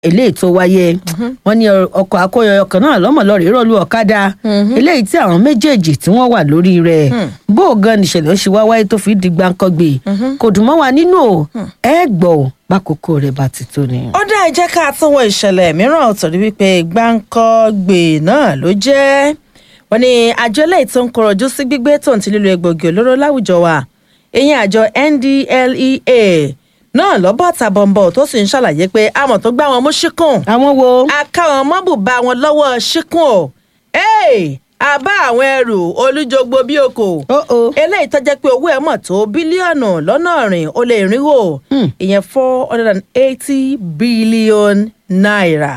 eléyìí tó wáyé wọn ní ọkọ̀ akóyọyọ kan náà lọ́mọ̀lọ́rẹ̀ rọ́ọ̀lù ọ̀kadà eléyìí tí àwọn méjèèjì tí wọ́n wà lórí rẹ̀ bó o gan nìṣẹ̀lẹ̀ ó ṣe wá wáyé tó fi di gbáǹkọ́gbè kò dùn mọ́ wa nínú o ẹ gbọ́ ò bákòókò rẹ̀ bá ti tó ni. ó dá ẹ jẹ́ ká tún wọ ìṣẹ̀lẹ̀ mìíràn torí wípé gbáǹkọ́gbè náà ló jẹ́ wọ́n ní àjọ eléyìí tó ń kọrọ̀jú sí gbígbé tó ń ti lílo egbògi olóró láwùjọ wa ìyẹn àjọ ndlea náà lọ́bọ̀ tàbọ̀nbọ̀ tó sì ń ṣàlàyé pé àmọ̀ tó gbá wọn mú ṣíkùn àwọn wo. akáwọn mọ́bùbá wọn lọ́wọ́ ṣíkùn o àbá àwọn ẹrù olújogbo bí oko eléyìí tó jẹ́ pé owó ẹ̀ mọ̀ tó bílíọ̀nù lọ́nà ọ̀rìn ó lé irínwó ìyẹn four hundred and eighty billion naira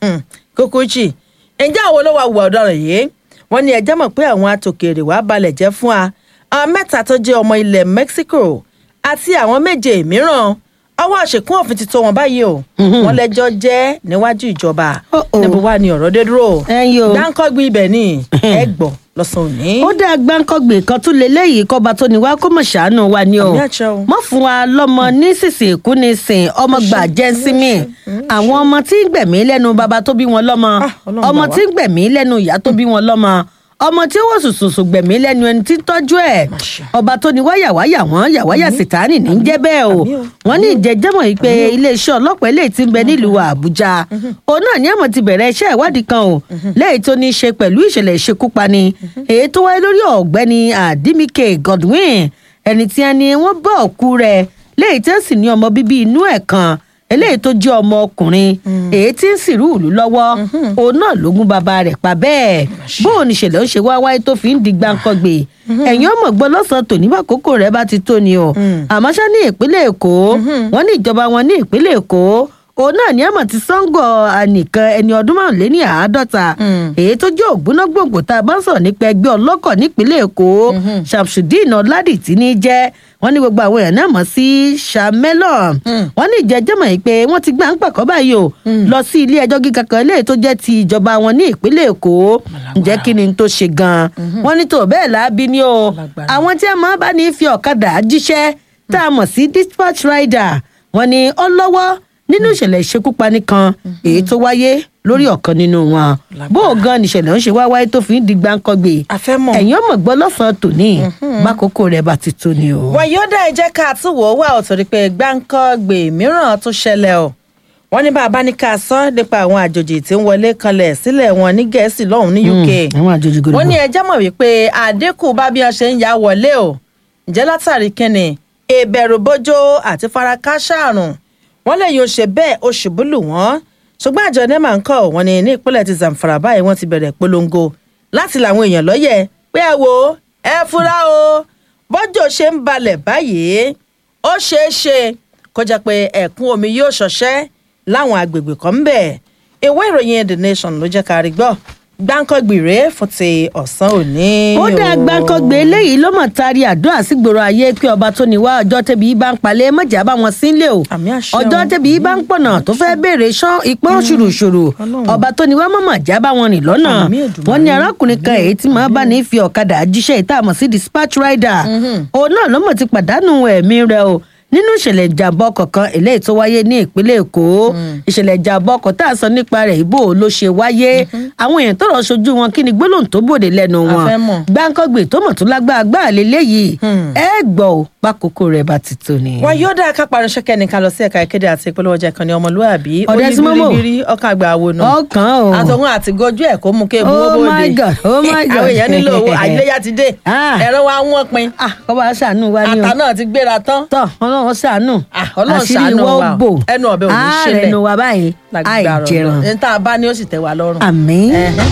kúkúchì ǹjẹ́ àwọn olówó àwùwà ọ̀daràn yìí wọ́n ní ẹjẹ́ mọ̀ pé àwọn atòkèrè wàá balẹ̀ jẹ́ fún wa àwọn mẹ́ta tó jẹ́ ọmọ ilẹ̀ Mexico àti àwọn méje mìíràn ọwọ́ àṣekún òfin ti tó wọn báyìí o wọ́n lẹ́jọ́ jẹ́ níwájú ìjọba níbo wá ni ọ̀rọ̀ dé dúró dáńkọ́gbìn ibẹ̀ ni ẹ gbọ́ lọ́sàn-án òní. ó dá gbáǹkọ́gbè kan tún leléyìí kọ́ba tó ní wá kó mọ̀ ṣàánú wa ni o mọ̀ fún wa lọ́mọ ní sísè kú ní sìn ọmọ gbà jẹ́ símì àwọn ọmọ tí ń gbẹ̀mí lẹ́nu bàbá tó bí wọn lọ́mọ ọmọ tí ń gbẹ̀mí lẹ́nu ìyá tó bí wọn lọ́mọ ọmọ tí ó wò sùsùsù gbẹ̀mí lẹ́nu ẹni tí ń tọ́jú ẹ̀ ọba tó ní wáyàwáyà wọ́n yàwáyà sìtáàní ní jẹ́ bẹ́ẹ̀ o wọ́n ní ìjẹ́jẹ́mọ̀ yìí pé iléeṣẹ́ ọlọ́pàá eléyìí ti ń bẹ nílùú àbújá òun náà ní àmọ́ ti bẹ̀rẹ̀ iṣẹ́ ìwádìí kan o léyìí tó ní í ṣe pẹ̀lú ìṣẹ̀lẹ̀ ìṣekúpani èyí tó wáyé lórí ọ̀gbẹ́ni àdìmíkè godwin ẹni tí ẹni wọ́n bá òkú rẹ̀ léyìí tí ó sì ní ọmọ bíbí inú ẹ̀ kan eléyìí tó jẹ́ ọmọ ọkùnrin èyí tí ń sìrú ìlú lọ́wọ́ òun náà ló gún bàbá rẹ̀ pa bẹ́ẹ̀ bóun níṣẹ̀lẹ̀ ó ṣe wá wáyé tó fi ń di gbáǹkọ́gbè ẹ̀yin ọmọ gbọ́ lọ́sàn-án tòní bá kókó rẹ̀ bá ti tó ni o àmọ́ ṣá ní ìpínlẹ̀ èkó wọ́n ní ìjọba wọn ní ìpínlẹ̀ èkó òun náà ní àmọ̀ tí sango nìkan ẹni ọdún márùnléní àádọ́ta èyí tó jẹ́ ògbóná gbòǹgbò tá a bá ń sọ̀rọ̀ nípa ẹgbẹ́ ọlọ́kọ̀ nípínlẹ̀ èkó shamsudeen ọ̀làdìtì ní jẹ́ wọ́n ní gbogbo àwọn èèyàn náà mọ̀ sí shamelon wọ́n ní ìjẹ́jẹ́ mọ̀ pé wọ́n ti gbà ń pàkọ́ báyìí o lọ sí ilé ẹjọ́ gíga kan eléyìí tó jẹ́ ti ìjọba wọn ní ìpínlẹ̀ èkó ǹjẹ́ kí ni tó ṣe gan-an wọ́n ní tó bẹ́ẹ̀ láabi ni o àwọn tí a máa bá ní fi ọ̀kadà jíṣẹ́ tá a mọ̀ sí dispatch rider wọ́n ní ó lọ́wọ́ nínú ìṣẹ̀lẹ̀ ìṣekúpani kan èyí tó wáyé lórí ọ̀kan nínú wọn bó o gan nìṣẹ̀lẹ̀ ń ṣe wá wáyé tó fi ń di gbáǹkọ́gbè ẹ̀yìn ọmọ gbọ́ lọ́sàn-án tòní bákòókò rẹ̀ bá ti tó ni o. wàyí ó dá ẹ jẹ́ ká tún wò ó wà ó torí pé gbáǹkọ́gbè mìíràn tún ṣẹlẹ̀ o wọ́n ní bàbá ní ká sọ nípa àwọn àjòjì tí ń wọlé kanlẹ̀ sílẹ̀ wọn ní gẹ̀ẹ́sì lọ́hùn ní uk wọ́n ní ẹjẹ́ mọ̀ wípé àdínkù bá bí wọ́n ṣe ń ya wọlé o ǹjẹ́ látàrí kínni ìbẹ̀rù bójó àti farakásá àrùn wọ́n lè yóò ṣe bẹ́ẹ̀ ó ṣubú lù wọ́n ṣùgbọ́n àjọ nema ń kọ́ wọn ní ní ìpínlẹ̀ ti zamfara báyìí wọ́n ti bẹ̀rẹ̀ polongo láti làwọn èèyàn lọ́yẹ̀ pé ẹ wo ẹ fura o bọ́jọ́ ṣe ń balẹ̀ báyìí ó ṣeé ṣe kó jẹ́ pé ẹ̀kún omi yóò ṣọṣẹ́ láwọn agbègbè kan ń bẹ̀ ìwé ìròyìn the nation ló jẹ́ ká rí gbọ́ gbáǹkọ́gbì rèé fún ti ọ̀sán òní. ó dá gbáǹkọ́gbì eléyìí ló mọ̀ tari àdúrà sígboro ayé pé ọba tó ní wá ọjọ́ tẹ́bi bá ń palẹ̀ mọ̀jà bá wọn sílé o ọjọ́ tẹ́bi bá ń pọ̀nà tó fẹ́ béèrè sán ìpọ́n ṣùrùṣùrù ọba tó ní wá mọ̀mọ̀ já bá wọn rìn lọ́nà wọn ní arákùnrin kan èyí tí màá bá ní fi ọ̀kadà jíṣẹ́ ìta àmọ̀ sí dispatch rider òun náà ló mọ̀ ti pàdánù ẹ̀mí rẹ̀ o nínú ìṣẹ̀lẹ̀ ìjàmbá ọkọ̀ kan eléyìí tó wáyé ní ìpínlẹ̀ èkó ìṣẹ̀lẹ̀ ìjàmbá ọkọ̀ tá a sọ nípa rẹ̀ ìbò ló ṣe wáyé àwọn èèyàn tó rọ̀ ṣojú wọn kí ni gbólóhùn tó bòde lẹ́nu wọn gbáǹkọ́gbè tó mọ̀ tó lágbára gbáà lélẹ́yìí ẹ gbọ́ ò pákókó rẹ̀ bá ti tó ni. wọn yóò dá kápá aránṣẹ́ kẹ́ni ká lọ sí ẹ̀ka ìkéde àti ìpolówó ọjà kan ní ọmọlúwàbí ọ̀dẹ́ sí mọ́mọ́ ọkàn àgbà àwo nù. ọkàn o àtọ̀hún àti gojú ẹ̀ kó mú kí ebu owó oh bòde. my god oh my god àwọn èèyàn nílò owó àìléyà ti dé ẹ̀rọ wa wọ́n pin kọ́ba ṣàánú wa ni o ata náà ti gbéra tán. tọ́ ọlọ́run ṣàánú ọlọ́run ṣàánú wa o. bò ẹnu ọ̀bẹ ò ní ṣẹlẹ̀ ààrẹ nu wa báyìí àìjẹran ní tá a bá ní ó sì tẹ́ wa lọ́rùn. àmín.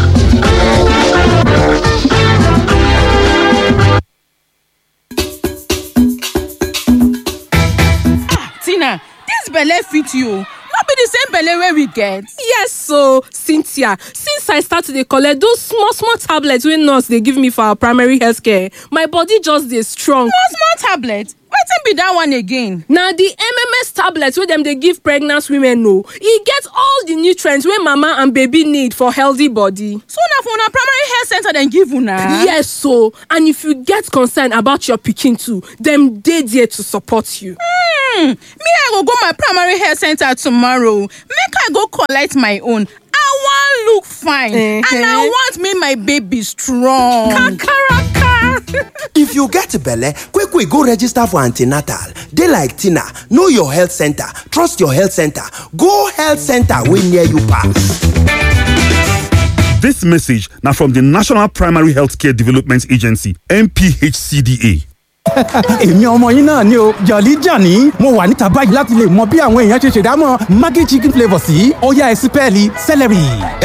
tina dis belle fit you no be the same belle wey we get. yes so cynthia since i start to dey collect those small small tablets wey nurse dey give me for our primary health care my body just dey strong. small small tablet wetin be that one again. na the mms tablet wey dem dey give pregnant women o e get all the nutrients wey mama and baby need for healthy body. so na for una primary health center dem give una. yes so and if you get concern about your pikin too dem dey there to support you. Hmm, hmm me i go go my primary health center tomorrow make i go collect my own i wan look fine and i want make my baby strong kakaraka. if you get belle quick quick go register for antenatal dey like tina know your health center trust your health center go health center wey near you pass. This message now from the National Primary Healthcare Development Agency, NPHCDA. èmi ọmọ yín náà ni o jọ̀lí jàní mo wà níta báyìí láti lè mọ bí àwọn èèyàn ṣe ṣèdámọ̀ maggi chicken flavour sí ọ̀yá ẹ̀sìpẹ́ẹ̀lì celery.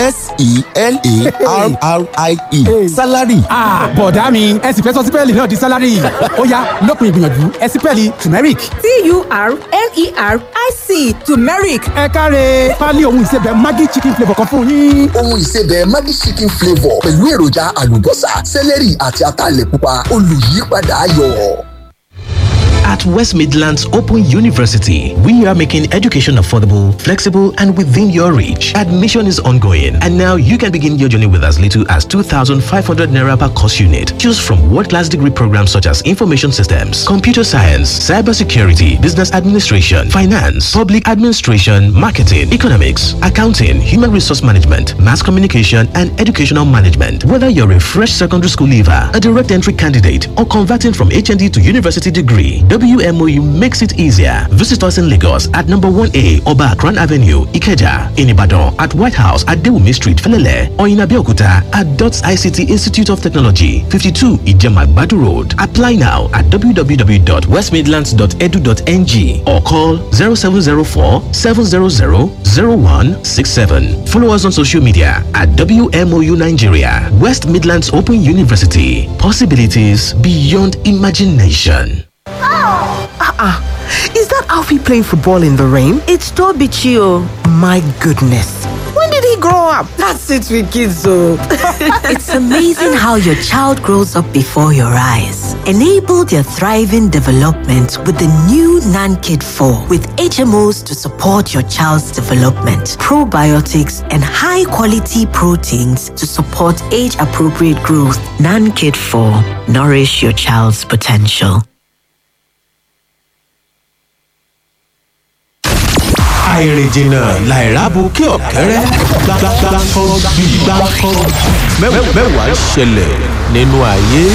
s-e-l-a-r-r-i-e salary. bọ̀dá mi ẹ sì fẹ́ sọ sípẹ́ẹ̀lì náà di salary ọ̀yá lópin ìgbìyànjú ẹ̀sìpẹ́ẹ̀lì turmeric. t-u-r-m-e-r-i-c turmeric. ẹ káre pálí ohun ìsebẹ̀ maggi chicken flavour kan fún yín. ohun ìsebẹ̀ maggi chicken flavour pẹ̀lú èròjà àlùbọ́sà celery àti ataalẹ̀ pupa olùyípadà ayọ̀. At West Midlands Open University, we are making education affordable, flexible, and within your reach. Admission is ongoing, and now you can begin your journey with as little as 2,500 naira per course unit. Choose from world-class degree programs such as information systems, computer science, cybersecurity, business administration, finance, public administration, marketing, economics, accounting, human resource management, mass communication, and educational management. Whether you're a fresh secondary school leaver, a direct entry candidate, or converting from HND to university degree, WMOU makes it easier. Visit us in Lagos at number 1A Oba Akran Avenue, Ikeja, in Ibadan at White House at Dewumi Street, Felele, or in Abeokuta at DOTS ICT Institute of Technology, 52 Ijema Badu Road. Apply now at www.westmidlands.edu.ng or call 0704 700 0167. Follow us on social media at WMOU Nigeria, West Midlands Open University. Possibilities beyond imagination. Uh-uh. Is that Alfie playing football in the rain? It's Toby Chio. My goodness. When did he grow up? That's it with kids, so. it's amazing how your child grows up before your eyes. Enable their thriving development with the new Nan Kid 4 with HMOs to support your child's development, probiotics, and high quality proteins to support age appropriate growth. Nan Kid 4 Nourish your child's potential. àìrìnjìnà làìrábù kí ọ̀kẹ́rẹ́ gbàgbàgbàkọ́ bí gbàkọ́ mẹ́wàá ṣẹlẹ̀ nínú ayé.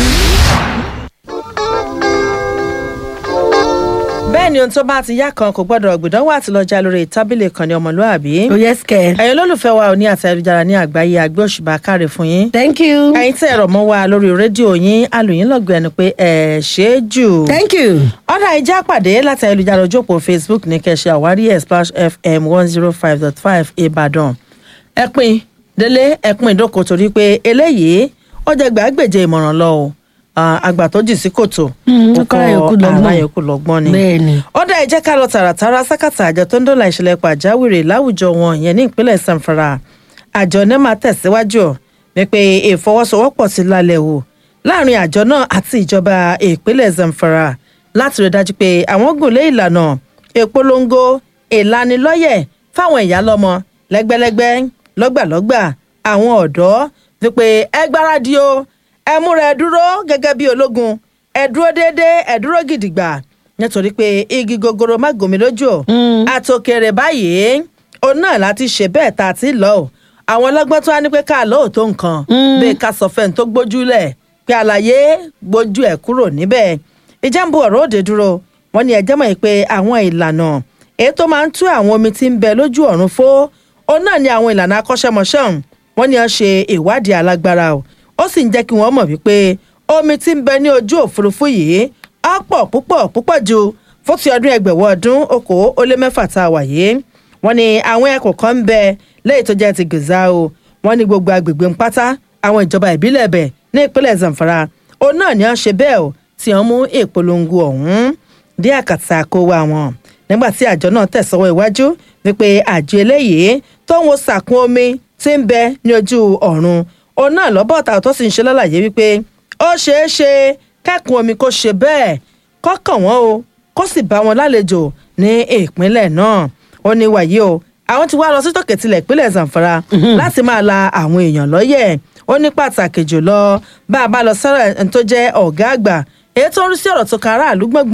bẹ́ẹ̀ ni ohun tó bá ti yá kan kò gbọ́dọ̀ gbìdánwò àti lọ́jà lórí tábìlì kan ní ọmọlúàbí. ó yẹ sikẹ. ẹ̀yin olólùfẹ́ wa ò ní àti ayélujára ní àgbáyé àgbẹ̀ òṣùbà káre fún yín. thank you. ẹ̀yin tẹ́ ẹ̀rọ mọ́ wa lórí rédíò yín alùyìn lọ́gbẹ̀ẹ́ ẹni pé ẹ̀ ṣe é jù. thank you. ọ̀dà ìjà pàdé láti ayélujára ojú òpó facebook ní kẹ̀ṣẹ̀ àwárí ẹ̀ splash fm one zero five dot five ìbàdàn. ẹ pin délé ẹ pin ìdókò torí pé eléyìí ó jẹ gbàgbèje ìmọ̀ràn lọ o àgbà tó jì sí kòtò ọkọ ara yòókù lọgbọn ni bẹẹni. ó dá ẹ jẹ́ ká lọ tààràtàrà sákàtà àjọ tó ń dọ́là ìṣẹ̀lẹ̀ pàjáwìrì láwùjọ wọn ìyẹn ní ìpínlẹ̀ sanfara àjọ nema tẹ̀síwájú wípé ìfọwọ́sowọ́pọ̀ ti lálẹ́ o láàrin àjọ náà àti ìjọba ìpínlẹ̀ zamfara láti rí dájú pé àwọn gùn lé ìlànà ìpolongo ìlanilọ́yẹ̀ fáwọn ìyá lọ́mọ lẹ́gbẹ́lẹ́gbẹ́ lọ́gbàlọ́gbà àwọn ọ̀dọ́ wípé ẹ gbáradì o ẹ múra ẹ dúró gẹ́gẹ́ bí ológun ẹ dúró déédéé ẹ dúró gidigba nítorí pé igi gogoro má gòmí lójú o àtòkèrè báyìí òun náà láti ṣe bẹ́ẹ̀ tá a ti lọ o àwọn ọlọ́gbọ́n tó wá ní pé ká lóòótọ́ nǹkan bẹ́ẹ̀ ká sọ fẹ́ni tó gbójúlẹ̀ pé àlàyé gbójú ẹ̀ kúrò níbẹ̀ ìjàmbù ọ̀rọ̀ òde dúró wọ́n ní ẹjẹ́ mọ̀ pé àwọn ìlànà èyí tó máa ń tú àwọn omi tí ń bẹ lójú ọ̀run fó òun náà ni àwọn ìlànà akọ́ṣẹ́mọṣẹ́ wọ́n ní wọ́n ṣe ìwádìí alágbára o ó sì ń jẹ́ kí wọ́n mọ̀ wípé omi tí ń bẹ ní ojú òfurufú yìí á pọ̀ púpọ̀ púpọ̀ ju fún ti ọdún ẹgbẹ̀wọ̀ ọdún okòó ó lé mẹ́fà tá a wà yìí wọ́n ní àwọn ẹ̀kọ́ kan ń bẹ lẹ́yìn tó jẹ́ ti gèzà o wọ́n ní gbogbo agbègbè ń pátá àwọn ìjọba ìbílẹ̀ bẹ̀ ní ìpínlẹ̀ zamfara òun náà ni wọ́n ṣe bẹ́ẹ̀ o tí wọ́n mú ìpolongo ọ̀hún dé àkàtà kó wa wọn nígbà tí àjọ náà tẹ̀sọ́wọ́ iwájú wípé àjọ eléyìí tó ń wo sàkún omi tí ń bẹ ní ojú ọ̀run òun náà lọ́bọ̀ ọ̀tà tó sì ń ṣe lálàyé wípé ó ṣeé ṣe kẹ́kùn omi kó ṣe bẹ́ẹ̀ kọ́kàn wọ́n o kó sì bá wọn lálejò ní ìpínlẹ̀ náà ó ní wàyí o àwọn ti wá lọ sí tòkè tilẹ̀ ìpínlẹ̀ zamfara láti máa la àwọn èèyàn lọ́yẹ̀ ó ní pàtàkì jùlọ bá a bá lọ sọ́rọ̀ ẹni tó jẹ́ ọ̀gá àgbà èyí tó ń rí sí ọ̀rọ̀ tó kan aráàlú gbọ̀ngbọ̀n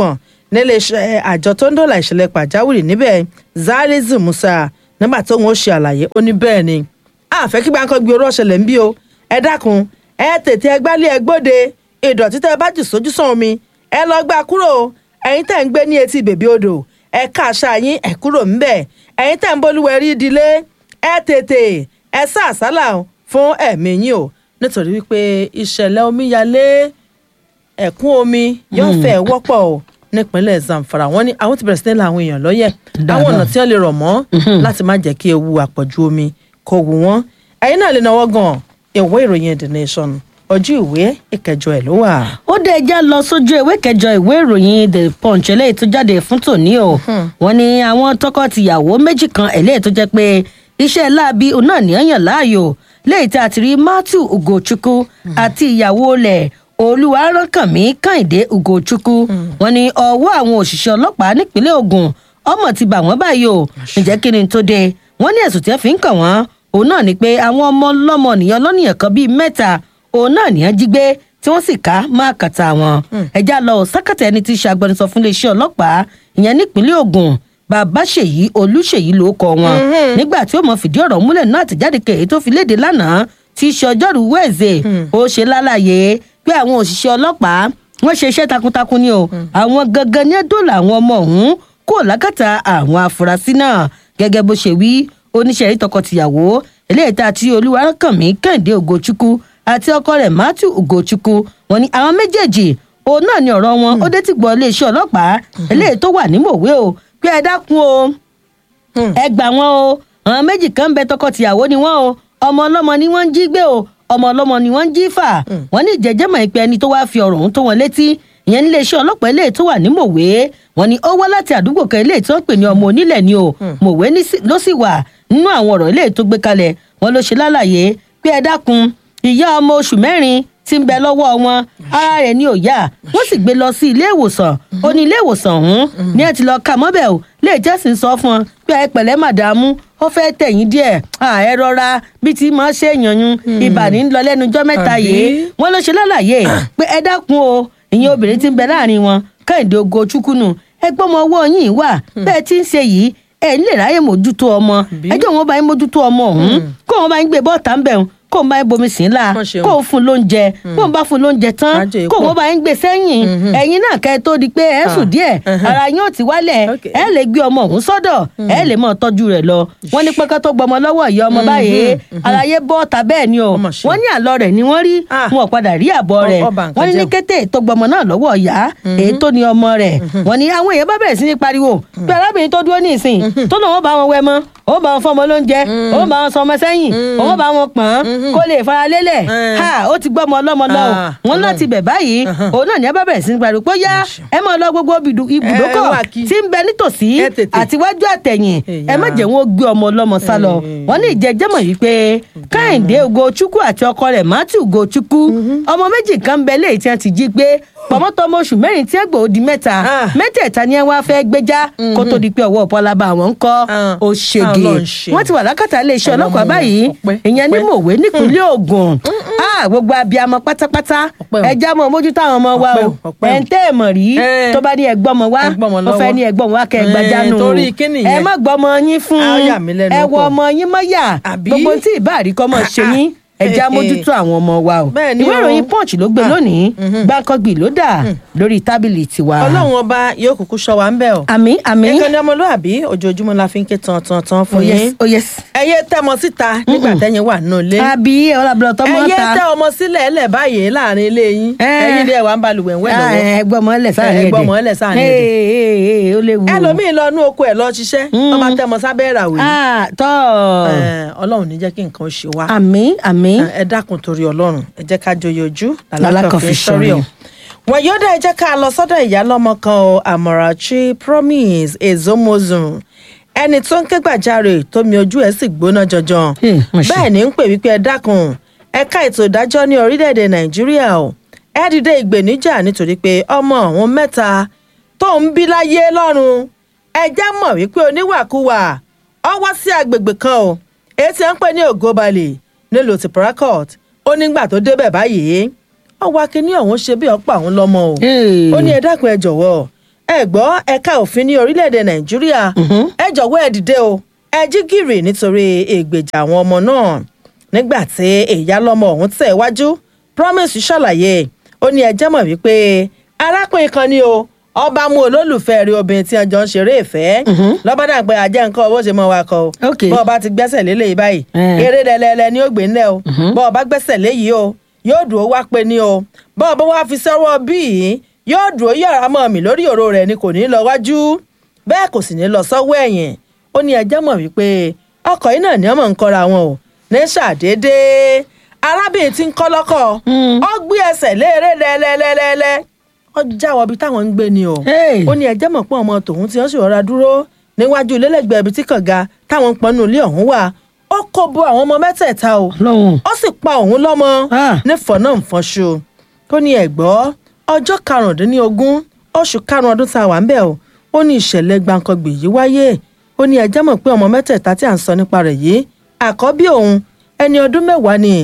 níléeṣẹ́ àjọ tó ń dọ̀là ìṣẹ̀lẹ̀ pàjáwìrì níbẹ̀ zalizu musa nígbà tó ń ṣe àlàyé ó ní bẹ́ẹ̀ ni àfẹ́ kí gbàǹkan gbé oró ọ̀ṣẹ̀lẹ̀ ń bí o ẹ dákun ẹ tètè ẹ gbálẹ̀ ẹ gbóde ìdọ̀tí tẹ́ ẹ bá jù sójú sàn omi ẹ lọ gbà kúrò ẹ̀yin tẹ́ ń gbé ní etí bèbí odò ẹ ká àṣà yín ẹ kúrò ńbẹ̀ ẹ̀yin tẹ́ ń bolúwẹ̀ rí ìdílé ẹ tètè ẹ sá àsálà fún ẹ̀mí yín o nítorí wípé ìṣẹ̀lẹ̀ omíyalé ẹ̀kún omi yóò fẹ́ wọ́pọ̀ o nípínlẹ̀ zamfara wọn ni àwọn ti bẹ̀rẹ̀ sí ní la àwọn èèyàn lọ́yẹ̀ àwọn ọ̀nà tí wọ́n lè rọ̀ mọ́ láti má jẹ́ kí ewu àpọ̀jù omi kó wù wọ́n ẹ̀yin náà lè náwó gan ìwé ìròyìn the nation ojú ìwé ìkẹjọ ẹ̀ ló wà. ó dé ẹjá lọ sójú ìwé kẹjọ ìwé ìròyìn the punch eléyìí tó jáde fún tòní o wọn ní àwọn tọkọtìyàwó méjì kan eléyìí tó jẹ pé iṣẹ́ láabi òun náà ní ẹ̀yàn láàyò léyìí tí a ti rí matthew ugochukwu àti ìyàwó rẹ̀ olúwaránkànmí kàìndé ugochukwu wọn ní ọwọ́ àwọn òṣìṣẹ́ ọlọ́pàá nípínlẹ̀ ogun ọmọ ti bà wọ́n báyìí o ǹjẹ́ kí ni tó dé wọ́n ní ẹ̀sùn tí wọ́n fi ń kàn wọ́n òun náà ni pé àwọn ọmọ ọlọ́mọ nìyẹn lọ́nìyàn kan bíi mẹ́ta òun náà nìyẹn jí gbé tí wọ́n sì ká máa kàtà wọn ẹ̀já lọ sákàtà ẹni tí í ṣe agbẹnusọ fún iléeṣẹ́ ọlọ́pàá ìyẹn nípínlẹ̀ ogun bàbá ṣèyí olùṣèyí ló kọ wọn nígbà tí ó mọ fìdí ọ̀rọ̀ múlẹ̀ náà àtẹ̀jáde kèé tó fi léde lánàá tí í ṣe ọjọ́rú wẹ́ẹ̀zẹ̀ ó ṣe lálàyé pé àwọn òṣìṣẹ́ ọlọ́pàá wọ́n ṣe iṣẹ́ takuntakun ni o àwọn gangan ní dòlà àwọn ọmọ ọ̀hún kò lákàtà àwọn afurasí náà gẹ́gẹ́ bó ṣe wí oníṣẹ́ rí tọkọtìyàwó eléyìí tá a ti olúwarákànmí kẹ́hìndé ògòchukwu àti ọkọ rẹ̀ matthew ògòchukwu wọn ni àwọn méjèèjì òun náà ni ọ̀rọ̀ wọn ó dé tí gbọ́ iléeṣẹ́ ọlọ́pàá eléyìí tó wà ní mòwe o pé ẹ dákun o ẹ gbà wọn o àwọn méjì kan ń bẹ tọkọtìyàwó ni wọn o ọmọ ọlọ́mọ ni wọ́n ń jí gbé o ọmọ ọlọ́mọ ni wọ́n ń jí fà wọ́n ní ìjẹ́jẹ́mọ̀ ìpẹ́ ẹni tó wáá fi ọ̀rọ̀ ọ̀hún tó wọn létí ìyẹn nílé iṣẹ́ ọlọ́pàá eléyìí tó wà ní mòwe wọn ni ó wá láti àdúgbò kan eléyìí tó ń pè ní ọmọ onílẹ̀ ni o mòwe ló sì wà nínú àwọn ọ̀rọ̀ eléyìí tó gbé kalẹ̀ wọn ló ṣe lálàyé pé ẹ dákun ìyá ọmọ oṣù mẹ́rin tí ń bẹ lọ́wọ́ wọn ara rẹ̀ ní òyà wọ́n sì gbé lọ sí ilé ìwòsàn ó ní ilé ìwòsàn ọ̀hún ní ẹ ti lọ kà mọ́bẹ̀ o lè jẹ́sìn sọ fún ọ pé ẹ pẹ̀lẹ́ màdàmú ó fẹ́ tẹ̀yìn díẹ̀ ẹ rọra bí ti máa ṣe èèyàn ibà ní lọ lẹ́nujọ́ mẹ́ta yìí wọ́n ló ṣe lálàyé pé ẹ dákun o ìyẹn obìnrin ti ń bẹ láàrin wọn kẹ́hìndé ogo chukunu ẹ gbọ́mọ ọwọ́ yìí wà bẹ́ẹ̀ ti ń ṣe yìí ẹ nílè ráyè mójútó ọmọ ẹjọ́ wọn bá yín mójútó ọmọ ọ̀hún kó wọn bá yín gbé bọ́ọ̀tà ń bẹ̀ kó n bá yín bomi sí ńlá kó o fún lóúnjẹ kó n bá fún lóúnjẹ tán kó o bá yín gbé sẹ́yìn ẹ̀yin náà kẹ́ ẹ tó di pé ẹ sùn díẹ̀ ara yín ò ti wálẹ̀ ẹ lè gbé ọmọ òun sọ́dọ̀ ẹ lè mọ̀ tọ́jú rẹ̀ lọ wọ́n ní pẹ́kẹ́ tó gbọmọ lọ́wọ́ ìyá ọmọ báyìí aláyé bọ́ ta bẹ́ẹ̀ ni o wọ́n ní àlọ́ rẹ̀ ni wọ́n rí wọn ò padà rí àbọ̀ rẹ̀ wọ́n ní ní kété tó gbọmọ náà lọ́wọ́ ìyá èyí tó ní ọmọ rẹ̀ wọ́n ní àwọn èèyàn bá bẹ̀rẹ̀ sí ní pariwo pé arábìnrin tó dúró ní ìsìn tó lòun ó bá wọn wẹ mọ́ ó bá wọn fọmọ lóúnjẹ ó bá wọn sọmọ sẹ́yìn ó bá wọn pọ̀n kó lè fara lélẹ̀ ha ó ti gbọ́ ọmọ ọlọ́mọ lọ wọn láti bẹ̀ báyìí òun náà ní ẹ bá bẹ̀rẹ̀ sí ní pariwo pé yá ẹ máa lọ gbogbo ibùdókọ̀ tí ń bẹ nítòsí àtiwájú àtẹ̀yìn ẹ má jẹ́ wọn ó gbé ọmọ ọlọ́mọ sá lọ wọn ní ìjẹ́jẹ́mọ̀ yìí pé káyìndé ugochukwu àti ọkọ rẹ̀ matthew ugochukwu ọmọ méjì kan bẹ léyìí tí wọ́n ti jí gbé pọ̀mọ́tọ́mọ oṣù mẹ́rin tí ẹgbẹ́ òdi mẹ́ta mẹ́tẹ̀ẹ̀ta ni ẹ wá fẹ́ gbéjá kó tó di pé ọwọ́ ọ̀pọ̀lába àwọn ń kọ́ ó ṣègè wọ́n ti wà lákàtà iléeṣẹ́ ọlọ́pàá báyìí ìyẹn ní mòwe nípínlẹ̀ ogun gbogbo abiyamọ pátápátá ẹja mọ mójútó àwọn ọmọ wa o ẹ̀ ń tẹ́ ẹ̀ mọ̀ rí tó bá ní ẹgbọ́n ọmọ wa ó fẹ́ ní ẹgbọ́n wa kẹ́ ẹ gbajánu ẹ má gbọ́ ọmọ yín fún ẹ wọ ọmọ yín mọ́yà gbogbo tí ì bá àríkọ́ mọ̀ ṣe yín ẹjẹ amójútó àwọn ọmọ wa o ìwé ìròyìn punch ló gbé lónìí gbàǹkangbì ló dà lórí tábìlì tiwa. ọlọ́run ọba yóò kúkú ṣọ́ wa ń bẹ̀ o. àmì àmì. ìkànnì ọmọlúàbí ojoojúmọ́ la fi ń ké tan tan tan fún yín. oh yes. ẹyẹ tẹ ọmọ síta nígbà tẹyin wà nínú ilé. àbí ọlábìlọ tọmọ ta. ẹyẹ tẹ ọmọ sílẹ̀ ẹlẹ̀ báyìí láàrin ilé yín. ẹyin ilé wa ń balùwẹ̀ ń wẹ̀ lọ́wọ́. ẹgbọmọ ẹlẹ sáàrin ẹdẹ ẹgbọmọ ẹlẹ sáàrin ẹdẹ. ó léwu. ẹlòmíì lọ inú oko ẹ lọ ṣiṣẹ́ ọmọ tẹmọ sábẹ́ ìràwé. tọ́ ọlọ́run ní jẹ́ kí nǹkan ṣe wá. àmì àmì. ẹ dákun torí ọlọ́run ẹ jẹ́ ká joyè ojú làlákàn fi sọ́rí ọ̀. wọ́n yóò dá ẹ jẹ́ ká lọ sọ́dọ̀ ìyá lọ́mọ kan o àmọ̀ràchi promise ezomozun ẹni tó ń ké gbàjarè tómi ojú ẹ̀ sì gbóná janjan bẹ́ẹ̀ ni ń pè wípé ẹ dákun ẹ̀ka ètò ìdájọ́ ní orílẹ̀-èdè nàìjíríà o ẹ dìde ìgbèníjà nítorí pé ọmọ àwọn mẹ́ta tó ń bí láyé lọ́run ẹ já mọ̀ wípé oníwàkuwà ọ wá sí agbègbè kan o èyí tí wọ́n ń pè ní ògóbalè nílùú ti Port ó nígbà tó débẹ̀ báyìí ọwọ́ akínní ọ̀hún ṣe bí ọ̀pọ̀ àwọn lọ́mọ o ó ní ẹ dákun ẹ jọ̀wọ́ ẹ gbọ́ ẹ̀ka òfin ní orílẹ̀-èdè nàìjíríà ẹ jọ̀wọ́ ẹ dìde o ẹ jí gìrì nítorí ègbèjà àwọn ọmọ náà nígbà tí ìyálọ́mọ ọ̀hún tẹ̀ wájú promise ṣàlàyé ó ní ẹjẹ́ mọ̀ wípé arákùnrin kan ni o ọba mú olólùfẹ́ rí obìnrin tí ọjọ́ ń ṣeré ìfẹ́ lọ́bàdàn pé ajẹ́ nǹkan owó ṣe mọ́ wa kọ o bọ́ ọba ti gbẹ́sẹ̀ lélẹ̀ yìí báyìí eré lẹ́lẹ́lẹ́ ni ó gbé ńlẹ̀ o bọ́ ọba gbẹ́sẹ̀ léyìí o yóò dùn ó wá pé ní o bọ́ ọba wá fi sọ́wọ́ bíi yóò dùn ó yàrá mọ́ mi lórí òró rẹ̀ ni kò ní lọ wájú bẹ́ẹ̀ kò sì ní lọ sọ́wọ́ ẹ̀yìn ó ní ẹjẹ́ mọ̀ wípé ọkọ̀ yìí náà ni ọmọ ń kọ́ra wọn o ní ṣàdédé arábìnrin tí ń kọ́ lọ́kọ̀ ọ gbé ẹsẹ̀ léèrè lẹ́lẹ́lẹ́lẹ́ ọ jáwọ́ ibi táwọn ń gbé ni o ó ní ẹjẹ́ mọ̀ pé ọmọ tòun tí wọ́n sì rọra dúró níwájú ilélẹ́gbẹ̀ẹ́ ibi tí kànga táwọn ń pọnú ilé ọ̀hún wà ó kó bo àwọn ọmọ mẹ́tẹ̀ẹ̀ta o ó sì pa òun lọ́mọ nífọ̀ọ́ náà fọ́nṣu ó ní ẹ̀gbọ́ ọjọ́ karùndínlógún oṣù karùn-ún ọdún tá a wà ń bẹ̀ o ó ní ìṣẹ̀lẹ̀ gbàǹkangbè yìí wáyé ó ní ẹjẹ́ mọ̀ pé ọmọ mẹ́tẹ̀ẹ̀ta tí à ń sọ nípa rẹ̀ yìí àkọ́bí òun ẹni ọdún mẹ́wàá ni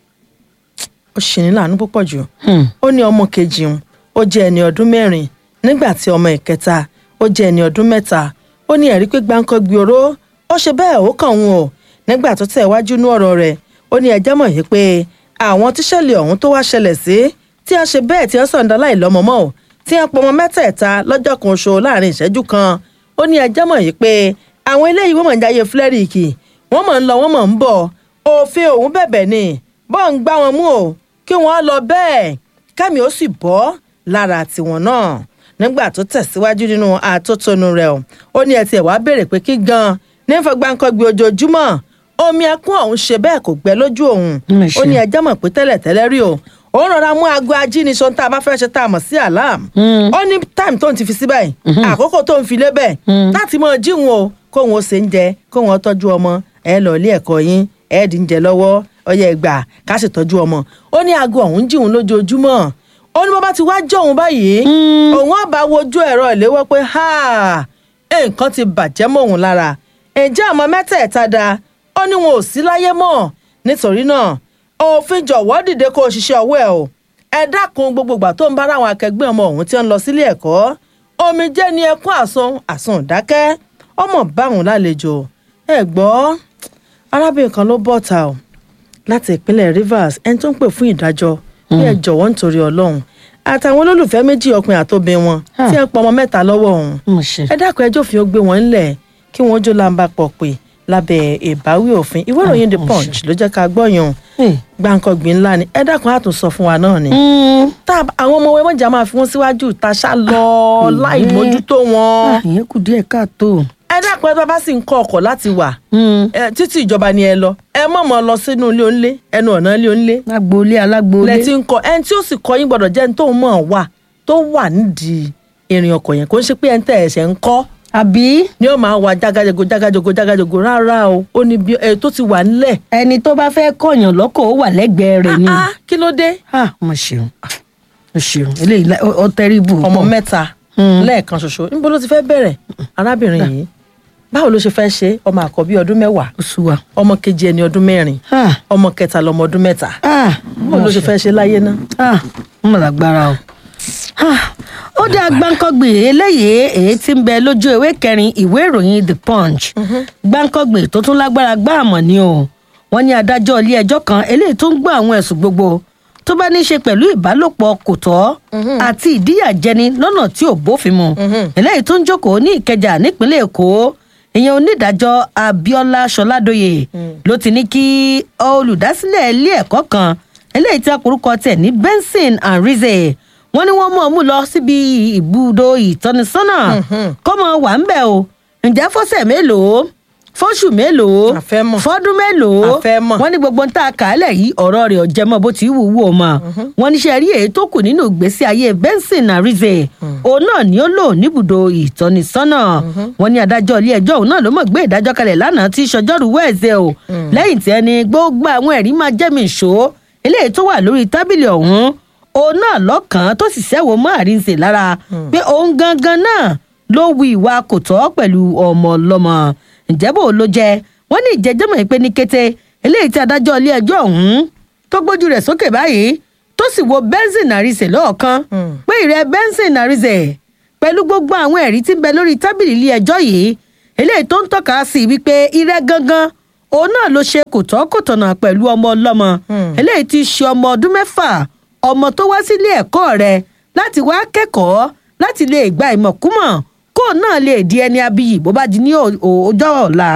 ó ṣì ní láàánú púpọ̀ jù ó ní ọmọ kejì òun ó jẹ́ ẹni ọdún mẹ́rin nígbà tí ọmọ ìkẹta ó jẹ́ ẹni ọdún mẹ́ta ó ní ẹ̀rí pé gbàǹkangbè oró ó ṣe bẹ́ẹ̀ ó kàn wọn o nígbà tó tẹ̀ wájú ní ọ̀rọ̀ rẹ̀ ó ní ẹjẹ́ mọ̀ yìí pé àwọn tíṣẹ̀lẹ̀ ọ̀hún tó wá ṣẹlẹ̀ sí tí wọ́n ṣe bẹ́ẹ̀ tí wọ́n sọ̀ǹda láì lọ́mọ mọ́ ò tí wọ́n pọmọ mẹ́tẹ̀ẹ̀ta lọ́jọ́ kan ṣo láàrin ìṣẹ́jú kan ó ní ẹjẹ́ mọ̀ yìí pé àwọn eléyìí wọ́n mọ̀ ń jáyé flẹ́rìkì wọ́n mọ̀ ń lọ wọ́n mọ̀ ń bọ̀ òfin òun bẹ̀bẹ̀ ni bọ́ ń gbá wọn mú o kí wọ́n lọ bẹ́ẹ̀ kẹ́mi ó sì bọ́ lára tiwọn náà nígbà tó tẹ̀síwájú nínú àtótónu rẹ̀ ó ní ẹ tiẹ̀ wá béèrè pé kí gan ní fọgbàǹkọ́gbì ojoojúmọ́ omi ẹkún ọ̀hún ṣe bẹ́ẹ̀ kò gbẹ lójú òun ó ní ẹjẹ́ mọ̀ pé tẹ́lẹ̀tẹ́lẹ̀ rí o ó rọra mú aago ajíniṣọ tá a bá fẹ́ ṣe tá a mọ̀ sí alarm ó ní time tó ń ti fi sí báyìí àkókò tó ń fi lé bẹ́ẹ̀ láti mọ jíwọn o kóun ó ṣe ń jẹ kóun ó tọ́jú ọmọ ẹ lọ ilé ẹ̀kọ́ yín ẹ dì ń jẹ lọ́wọ́ ọyẹ ẹgbà ká sì tọ́jú ọmọ ó ní aago ọ̀hún jíwọn lójoojúmọ́ ó ní bó bá ti wá jọ̀hún báyìí òun á bá wojú ẹ̀rọ ìléwọ́ pé nǹkan ti bàjẹ́ mọ́ òun lára ǹjẹ́ àmọ́ mẹ́tẹ̀ẹ̀ta da ó ní wọn ò sí láyé mọ́ nítorí náà òfin jọ̀wọ́ dìde kó o ṣiṣẹ́ ọwọ́ ẹ̀ o ẹ dákun gbogbo ìgbà tó ń bá àwọn akẹgbẹ́ ọmọ ọ̀hún tí wọ́n ń lọ sílé ẹ̀kọ́ omi jẹ́ ní ẹkún àsun àsun dákẹ́ ọmọ báwọn lálejò ẹ gbọ́ arábìnrin kan ló bọ̀ ta o láti ìpínlẹ̀ Rivers ẹni tó ń pè fún ìdájọ́ bí ẹ jọ̀wọ́ nítorí Ọlọ́run àtàwọn olólùfẹ́ méjì ọkùnrin àtòbí wọn tí ẹ pọ̀ ọmọ mẹ́ta lọ́wọ́ òun ẹ dákun ẹjọ́ òfin ó gbé wọn ńlẹ̀ kí wọ́n jó làǹbà pọ̀ pé lábẹ́ ìbáwí òfin ìwé ìròyìn the punch ló jẹ́ ká gbọ́yàn gbàǹkangbìn ńlá ni ẹ dákun àtún sọ fún wa náà ni. tá àwọn ọmọ wẹ́wọ́n jà máa fi wọ́n síwájú ìtaṣà lọ láì mójútó wọn. ìyẹn kù díẹ̀ káàtó. ẹ dákun ẹ bá sì ń kọ ọkọ̀ láti wà títí ìjọba ni ẹ lọ ẹ mọ̀ mọ́ lọ sínú ilé onílé ẹnu ọ̀nà ilé onílé. agboolé alágboolé. lẹ ti ń kọ ẹni tí ó sì kọ yín gbọ́dọ̀ jẹ́ ẹni tó mọ̀ wà tó wà nídìí ìrìn ọkọ̀ yẹn kò ń ṣe pé ẹni tẹ̀ ẹ̀ṣẹ̀ ń kọ́ àbí. ni ó máa wà jágajògo jágajògo jágajògo rárá o ó ní bí ẹ tó ti wà nílẹ̀. ẹni tó bá fẹ́ kọ̀yàn lọ́kọ̀ ó wà lẹ́gbẹ̀ẹ́ rẹ̀ ni. kí ló dé. mo ṣeun mo ṣeun eléyìí ó tẹ́rìbù. ọmọ mẹ́ta lẹ́ẹ̀kan ṣoṣo níbo ló ti fẹ́ bẹ̀rẹ̀ arábìnrin yìí báwo ló ṣe fẹ́ ṣe ọmọ àkọ́bí ọdún mẹ́wàá ọmọ kejì ẹni ọdún mẹ́rin ọmọ kẹta lọmọ ọdún mẹ́ta báwo ló ṣe fẹ́ ṣe láyé náà. mo lágbára o ó dá gbáǹkọ́gbè eléyìí èyí tí ń bẹ lójú ewé kẹrin ìwé ìròyìn the punch gbáǹkọ́gbè tó tún lágbára gbá àmọ́ ni o wọ́n ní adájọ́ ilé ẹjọ́ kan eléyìí tó ń gbọ́ àwọn ẹ̀sùn gbogbo tó bá ní í ṣe pẹ̀lú ìbálòpọ̀ kò tọ́ àti ìdíyàjẹni lọ́nà tí ò bófin mu eléyìí tó ń jókòó ní ìkẹjà nípínlẹ̀ èkó ìyẹn onídàájọ́ abiola sọládòye ló ti ní kí olùdásílẹ̀ ilé ẹ̀kọ́ kan eléyìí tí a korúkọ tẹ̀ ní benson and rize wọ́n ní wọ́n mọ̀ ọ́n mú lọ síbi ibùdó ìtọ́nisọ́nà kọ́mọ wà ń bẹ̀ o ǹjẹ́ fọ́sẹ̀ mélòó fọ́ṣù mélòó fọ́dún mélòó wọ́n ní gbogbo ń tà kálẹ̀ yìí ọ̀rọ̀ rẹ̀ ọ̀jẹ̀ mọ́ bó ti wù wù ọ́ mọ́ wọ́n ní ṣe rí èyí tó kù nínú ìgbésí ayé benson arize òun náà ni ó lò níbùdó ìtọ́nisọ́nà wọ́n ní adájọ́ ilé ẹjọ́ òun náà ló mọ̀ gbé ìdájọ́ kalẹ̀ lánàá tí sọjọ́rú wẹ́ẹ̀sẹ̀ o lẹ́yìn tí ẹni gbogbo àwọn ẹ̀rí máa jẹ́mi ìṣó eléyìí tó wà lórí tábìlì ọ̀hún òun náà lọ́kàn tó sì ṣẹ́wó mọ́ àrínsè lára pé òun gangan náà ló wu ìwà kò tọ́ pẹ̀lú ọmọ ọlọ́mọ ǹjẹ́ bò ló jẹ́ wọ́n ní ìjẹ́jọ́mọ̀ pé ní kété eléyìí tí adájọ́ ilé ẹjọ́ ọ̀hún tó gbójú rẹ̀ sókè báyìí tó sì wo benson àrísè lọ́ọ̀kan pé ìrẹ́ benson àrísè pẹ̀lú gbogbo àwọn ẹ̀rí tí ń bẹ lórí tábìlì ilé ẹjọ́ yìí eléyìí tó ń tọ́ka sí wípé irẹ́ gangan òun náà ló ṣe kò tọ́ kò tọ̀nà pẹ̀lú ọmọ ọlọ́mọ eléyìí ti ṣe ọmọ ọdún mẹ́fà ọmọ tó wá sílé ẹ̀kọ́ rẹ̀ láti wá kẹ́kọ̀ọ́ láti lè gba ìmọ̀kúmọ̀ kó náà lè di ẹni abiyì bó bá di ní ọjọ́ ọ̀la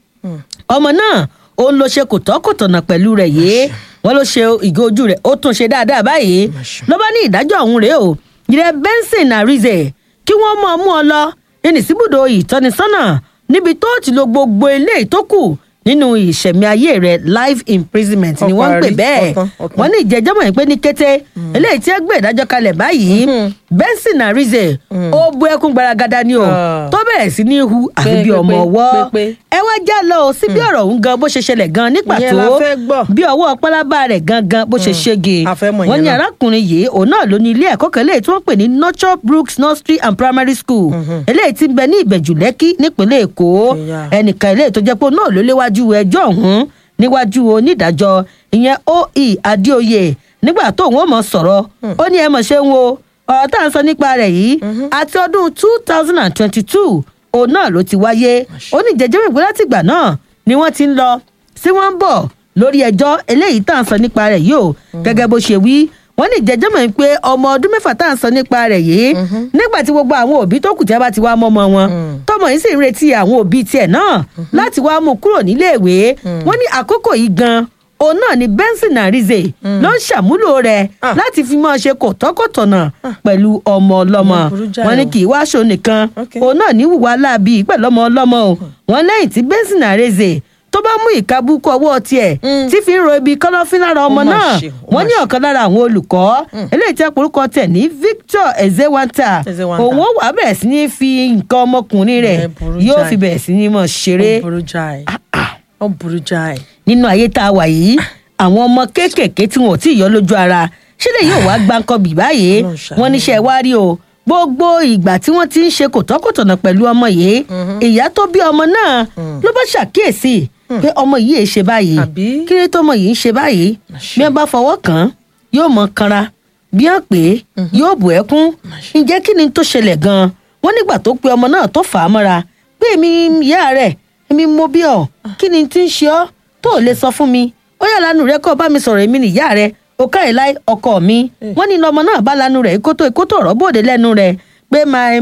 ọmọ náà òun ló ṣe kò tọ́ kò tọ̀nà pẹ̀lú rẹ̀ yìí wọ́n ló ṣe ìgò ojú rẹ̀ ó tún ṣe dáadáa báyìí ló bá ní ìdájọ́ ọ̀hún rèé o ìrẹ́ benson arize kí wọ́n mọ̀ ọ́ mú ọ lọ ẹni síbùdó ìtọ́nisọ́nà níbi tó ti lo gbogbo ilé tó kù nínú ìṣẹ̀mí ayé rẹ̀ life imprisonment ni wọ́n ń pè bẹ́ẹ̀ wọ́n ní ìjẹ́jọ́ mọ̀ pé ní kété eléyìí tí ẹ gbé ìdájọ́ kalẹ̀ báyìí benson arize ó bu ẹkún gbaragada ni o tó bẹ̀rẹ̀ sí ní hu àfi bí ọmọ ọwọ́ ẹ wá já lọ o sí bí ọ̀rọ̀ òun gan bó ṣe ṣẹlẹ̀ gan ní pàtó bí ọwọ́ pálábá rẹ̀ gangan bó ṣe ṣége wọ́n ní arákùnrin yìí òun náà ló ní ilé ẹ̀kọ́ kan eléyìí tí wọ́n pè ní nurture brooks nursery and primary school eléyìí tí ń bẹ ní ìbẹ̀jù lẹ́kí nípínlẹ̀ èkó ẹnìkan eléyìí tó jẹ́ pé náà ló léwájú ẹjọ́ ọ̀hún níwájú onídàájọ́ ìyẹn oe adéoyè nígbà tó òun ó mọ̀ sọ̀rọ̀ ó ní ẹ mọ̀ ṣe ń wo ọ̀rọ̀ tá à ń sọ nípa rẹ̀ yìí àti ọdún two thousand and twenty-two òun náà ló ti wáyé ó ní jẹjẹrẹ ìpínlẹ̀ látìgbà náà ni wọ́n ti ń lọ sí wọ́n ń bọ̀ lórí ẹjọ́ eléyìí tá à ń sọ nípa rẹ̀ yìí o gẹ́gẹ́ bó ṣe wí wọ́n ní ìjẹ́jọ́ mọ̀ pé ọmọ ọdún mẹ́fà tá à ń sọ nípa rẹ̀ yìí nígbà tí gbogbo àwọn òbí tó kù tí a bá ti wá mọ́mọ́ wọn tọmọ yìí sì ń retí àwọn òbí tiẹ̀ náà láti wá mú kúrò níléèwé wọ́n ní àkókò yìí gan òun náà ni benson arize ló ń ṣàmúlò rẹ̀ láti fi máa ṣe kòtọ́kòtọ̀nà pẹ̀lú ọmọ ọlọ́mọ wọn ní kì í wá aṣọ nìkan òun náà ní wùwá láabi pẹ̀lú ọmọ ọlọ́mọ o wọn lẹ́yìn tí benson arize tó bá mú ìkabúkọ ọwọ́ tiẹ̀ tí fi ń ro ibi kọ́lọ́fín lára ọmọ náà wọ́n ní ọ̀kan lára àwọn olùkọ́ eléyìí tí àpòrúkọ tẹ̀ ní victor ezewanta òun ó wà bẹ̀rẹ̀ sí ní fi nǹkan ọmọkùnrin rẹ̀ yóò fi bẹ̀rẹ̀ sí ní mọ̀ ṣeré. ó burú jáì. nínú ayé tá a wà yìí àwọn ọmọ kéékèèké tí wọn ò tí ì yọ lójú ara ṣílẹ̀ yóò wá gbáǹkọ́ bì báyìí wọ́n níṣẹ́ wá rí o gbogbo ìgbà tí wọ́n ti ń ṣe kòtọ́kòtọ̀nà pẹ̀lú ọmọ yìí ìyá tó bí ọmọ náà ló bá ṣàkíyèsí pé ọmọ yìí ṣe báyìí kí ló tó ọmọ yìí ń ṣe báyìí bí wọn bá fọwọ́ kàn án yóò mọ kanra bí wọn pè é yóò bù ẹkún ǹjẹ́ kí ni tó ṣẹlẹ̀ gan-an wọ́n nígbà tó pe ọmọ náà tó fà á mọ́ra pé èmi ìyá rẹ̀ èmi mo bí ọ kí ni tí ń ṣe ọ́ tó ò lè sọ fún mi ó yà lánàá rẹ kó bá mi sọ̀rọ̀ èmi nìyá rẹ̀ ó káyè láì ọkọ mi wọ́n ní ọmọ náà bá lánàá rẹ̀ kótó ìkótó ọ̀rọ̀ bòde lẹ́nu rẹ̀ pé my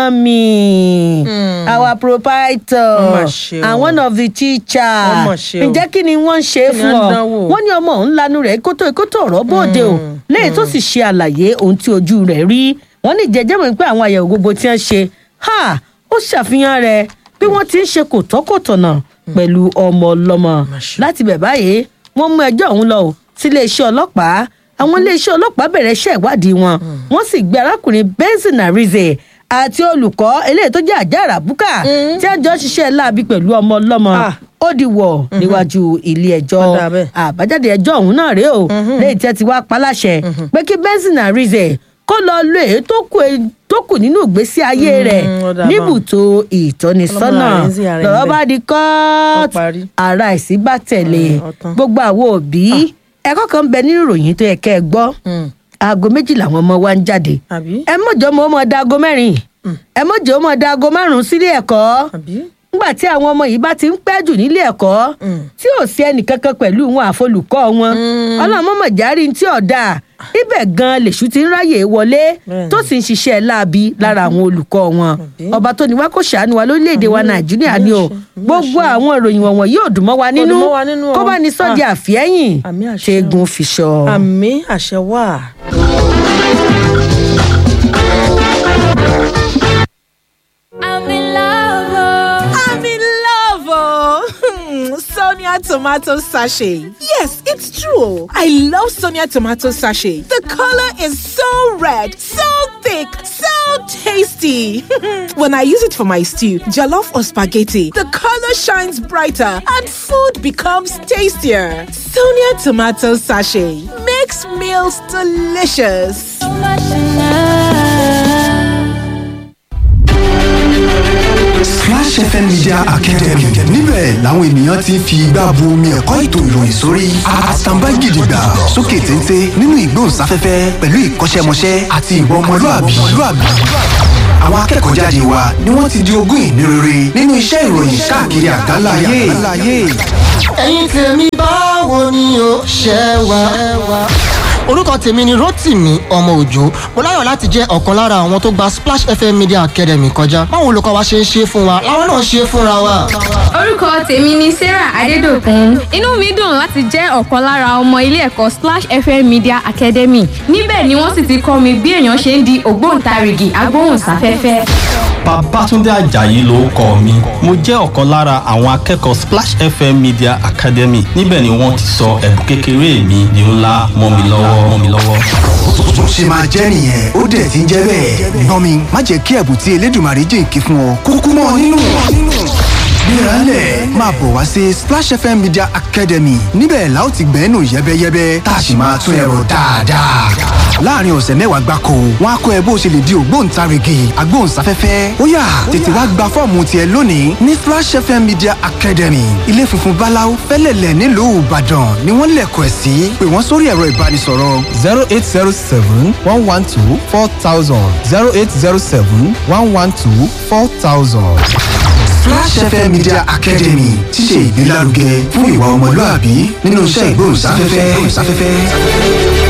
mommy mm. our proprietor and one of the teachers ǹjẹ́ kí ni wọ́n ń ṣe fún ọ wọ́n ní ọmọ òun lanu rẹ̀ kótó kótó ọ̀rọ̀ bóde o lẹ́yìn tó sì ṣe àlàyé ohun tí ojú rẹ̀ rí wọ́n ní jẹjẹ́ mọ̀ pé àwọn àyẹ̀wò gbogbo tí wọ́n ṣe ha ó ṣàfihàn rẹ̀ bí wọ́n ti ń ṣe kòtọ́kòtọ̀nà pẹ̀lú ọmọ ọlọ́mọ láti bẹ̀ báyìí wọ́n mú ẹjọ́ òun lọ sí iléeṣẹ́ ọlọ́pàá àwọn iléeṣẹ́ ọlọ́pàá bẹ̀rẹ̀ iṣẹ́ ìwádìí wọn wọ́n sì gbé arákùnrin benson arize àti olùkọ́ eléyìí tó jẹ́ àjàrà búkà tí àjọ ṣiṣẹ́ láabi pẹ̀lú ọmọ ọlọ́mọ ó di wọ̀ níwájú ilé ẹjọ́ àbájáde ẹjọ́ ọ̀hún náà rèé o lẹ́yìn tí ẹ ti wá paláṣẹ pé kí benson arize kó lọ lo èyí tó kù nínú ìgbésí ayé rẹ̀ níbùtò ìtọ́nisọ́nà lọ́rọ́ bá di kọ́ọ̀tù ara ìsígbà tẹ̀lé gbogbo àwọn òbí ẹ̀kọ́ kan bẹ nínú ìròyìn tó yẹ kẹ́ ẹ gbọ́ aago méjì làwọn ọmọ wa ń jáde ẹ mọ̀jọ́ ọmọ ọmọ da aago mẹ́rin ẹ mọ̀jọ́ ọmọ da aago márùn-ún sílé ẹ̀kọ́ nígbà tí àwọn ọmọ yìí bá ti ń pẹ́ jù nílé ẹ̀kọ́ tí ò sí ẹnìkankan pẹ̀lú wọn àfolùkọ́ wọn ọlọ́mọ mọ̀járí tí ọ̀dà ibẹ̀ gan lèṣu ti ń ráyè wọlé tó sì ń ṣiṣẹ́ láabi lára àwọn olùkọ́ wọn ọba tó ní wá kó ṣàánú wa lórílẹ̀‐èdè wa nàìjíríà ni o gbogbo àwọn ìròyìn wọ̀nyí yóò dùn mọ́ wa nínú kó bá ní sọ́ọ̀dì àfihẹ́yìn ṣẹ́gun fìṣọ. àmì àṣẹ wà. I'm in love. Oh. I'm in love. Oh. Sonia tomato sachet. Yes, it's true. I love Sonia tomato sachet. The color is so red, so thick, so tasty. when I use it for my stew, jollof or spaghetti, the color shines brighter and food becomes tastier. Sonia tomato sachet makes meals delicious. So much in love. Splash FM Media Academy níbẹ̀ làwọn ènìyàn ti ń fi igbá bu omi ẹ̀kọ́ ètò ìròyìn sórí àtàǹbá gidigba sókè téńté nínú ìgbóhùnsáfẹ́fẹ́ pẹ̀lú ìkọ́ṣẹ́mọṣẹ́ àti ìwọ ọmọlúàbí. àwọn akẹ́kọ̀ọ́ jáde wa ni wọ́n ti di ogún ìní rere nínú iṣẹ́ ìròyìn káàkiri àgbáláyé. ẹ̀yin tèmi báwo ni o ṣe wà. orúkọ tèmi ni rotimi ọmọ òjò mo láyọ̀ láti jẹ́ ọ̀kan lára àwọn tó gba splash fm media academy kọjá báwo olùkọ́ wa ṣe ń ṣe fún wa làwọn náà ṣe fúnra wa. orúkọ tèmi ni sarah adédọkùn inú mi dùn láti jẹ́ ọ̀kan lára ọmọ ilé ẹ̀kọ́ splash fm media academy níbẹ̀ ni wọ́n sì ti kọ́ mi bí èèyàn ṣe ń di ògbóǹtarìgì agbóhùnsáfẹ́fẹ́. Babátúndé Àjàyí ló kọ mi. Mo jẹ́ ọ̀kan lára àwọn akẹ́kọ̀ọ́ Splash FM Media Academy. Níbẹ̀ ni wọ́n ti sọ ẹ̀bùn kékeré mi di ńlá mọ́ mi lọ́wọ́ mọ́ mi lọ́wọ́. bó ṣe máa jẹ́ nìyẹn ó dẹ̀ ti ń jẹ́ bẹ́ẹ̀. gbọ́n mi má jẹ́ kí ẹ̀bùn tí elédùnmarè jìnkí fún ọ kúkú mọ́ ọ nínú. gbéraálẹ̀ máa bọ̀ wá sí splash fm media academy níbẹ̀ la ó ti gbẹ́nu yẹ́bẹ́yẹ́bẹ́ tá a sì máa tún ẹ̀rọ dáadáa. láàrin ọ̀sẹ̀ mẹ́wàá gbáko wọn á kọ́ ẹ bó ṣe lè di ògbóǹtarìgì agbóhùnsáfẹ́fẹ́ ó yá tètè wá gba fọ́ọ̀mù tiẹ̀ lónìí ní splash fm media academy ilé funfun báláú fẹ́lẹ̀lẹ̀ nílùú ìbàdàn ni wọ́n lẹ̀kọ̀ ẹ̀ sí pé wọ́n sórí ẹ̀rọ ìbánisọ̀rọ̀ zero eight zero seven one one two four thousand zero eight zero seven one one two four thousand. Flash FM Media Academy ti ṣe ìgbélárugẹ fún ìwà ọmọlúàbí nínú iṣẹ́ ìgbóhùnsáfẹ́fẹ́.